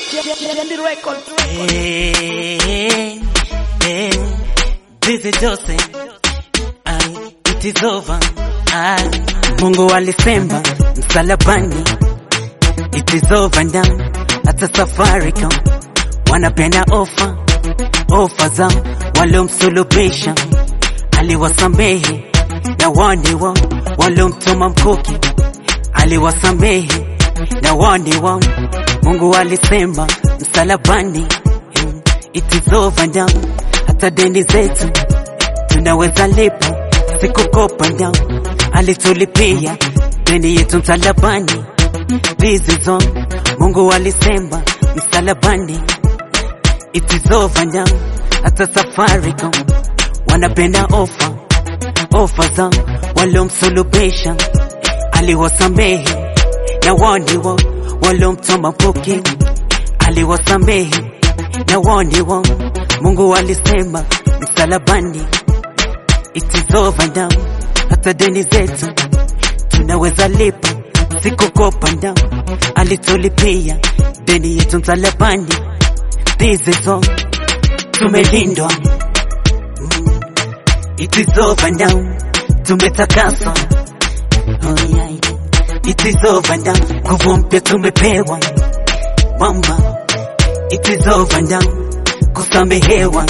Yendi Record. Hey, hey, this is Jose. Ay, it is over. Ay, Mungu alisema msalabani, it is over now. Hata Safaricom wanapenda ofa, ofa za waliomsulubisha, aliwasamehe na wani wao waliomtuma mkuki, aliwasamehe na wani wao. Mungu alisema msalabani, mm, it is over now. Hata deni zetu tunaweza lipa, sikukopa now. Alitulipia deni yetu msalabani, this is all. Mungu alisema msalabani, it is over now. Hata Safaricom wanapenda ofa, ofa za waliomsulubisha, aliwasamehe na wani wao waliomtuma mkuki, aliwasamehe na wani wao. Mungu alisema msalabani, it is over now. Hata deni zetu tunaweza lipa, sikukopa now. Alitulipia deni yetu msalabani, this is all. Tumelindwa, Mm. it is over now. Tumetakaswa, oh yeah. It is over now. Nguvu mpya tumepewa mama. It is over now. Kusamehewa.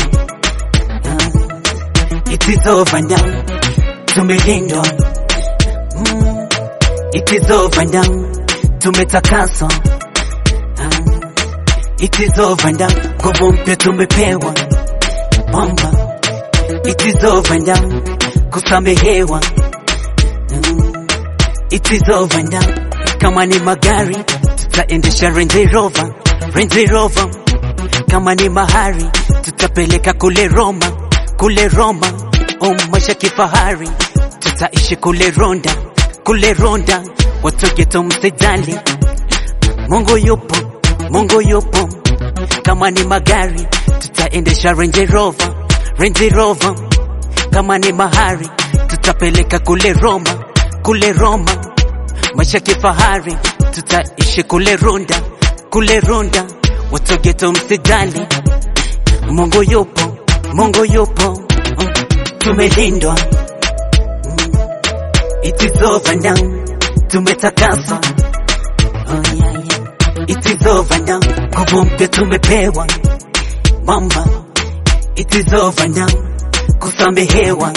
Ah. It is over now. Tumelindwa. Mm. It is over now. Tumetakaswa. Ah. It is over now. Nguvu mpya tumepewa mama. It is over now. Kusamehewa. Mm. It is over now. Kama ni magari tutaendesha Range Rover, Range Rover. Kama ni mahari tutapeleka kule Roma, kule Roma. Oh, maisha kifahari tutaishi kule Ronda, kule Ronda. Watu geto msijali, Mungu yupo, Mungu yupo. Kama ni magari tutaendesha Range Rover, Range Rover. Kama ni mahari tutapeleka kule Roma, kule Roma. Maisha kifahari tutaishi kule Runda, kule Runda. Watu geto msijali, Mungu yupo, Mungu yupo. Mm. Tumelindwa, Mm. it is over now. Tumetakaswa, oh yeah, yeah. It is over now. Nguvu mpya tumepewa, mama. It is over now. Kusamehewa,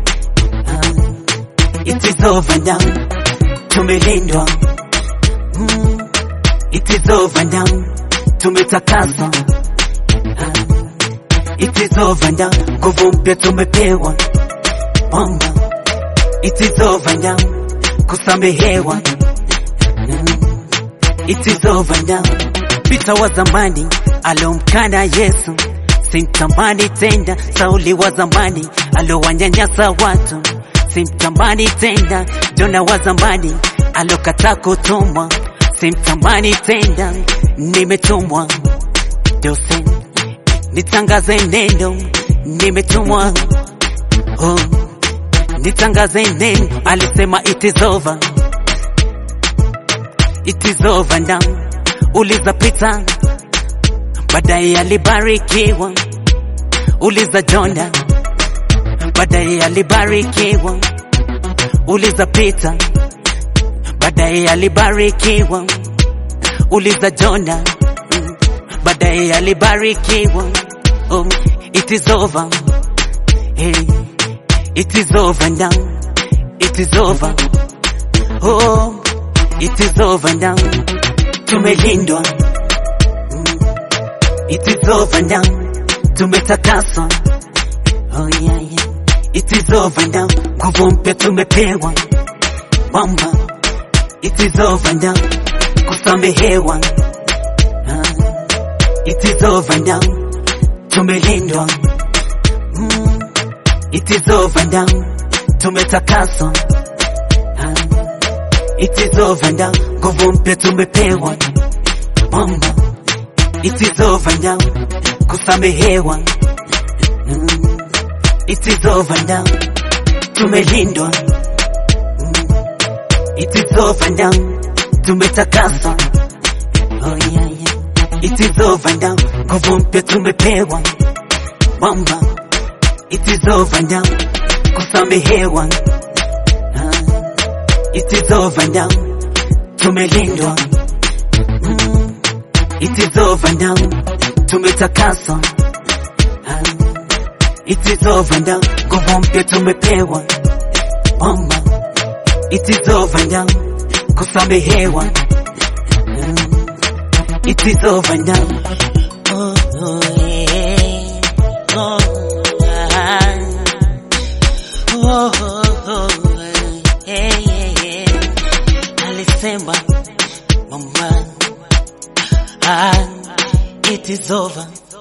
ah. It is over now. Tumelindwa, mm. It is over now. Tumetakaswa, ah. It is over now. Nguvu mpya tumepewa, mama. It is over now. Kusamehewa, mm. It is over now. Pita wa zamani alomkana Yesu, simtamani tena. Sauli wa zamani alowanyanyasa watu, simtamani tena. Jona wa zamani alokata kutumwa, simtamani tena. Nimetumwa Jose, nitangaze neno, nimetumwa oh, nitangaze neno. Alisema it is over, it is over now. Uliza Peter, baadaye alibarikiwa. Uliza Jona, baadaye alibarikiwa. Uliza Peter, baadaye alibarikiwa. Uliza Jona, mm, baadaye alibarikiwa. Oh, it is over. Hey, it is over now. It is over. Oh, it is over now. Tumelindwa. Mm, It is over now. Tumetakaswa. Oh yeah, yeah. It is over now. Nguvu mpya tumepewa. Mama. It is over now. Kusamehewa. Ah. It is over now. Tumelindwa. Mm. It is over now. Tumetakaswa. Ah. It is over now. Nguvu mpya tumepewa. Mama. It is over now. Kusamehewa. Mm. It is over now. Tumelindwa. Mm. It is over now. Tumetakaswa. Oh yeah, yeah. it is over now. Nguvu mpya tumepewa mwamba, it is over now. Kusamehewa, Ah, it is over now. Tumelindwa, Mm, it is over now. Tumetakaswa, Ah, it is over now. Nguvu mpya tumepewa mwamba, it is over now. Kusamehewa, Ah, it is over now. Oh, oh, yeah. Oh, ah. Oh, oh, oh, yeah, yeah, yeah. Alisema mama, ah, it is over.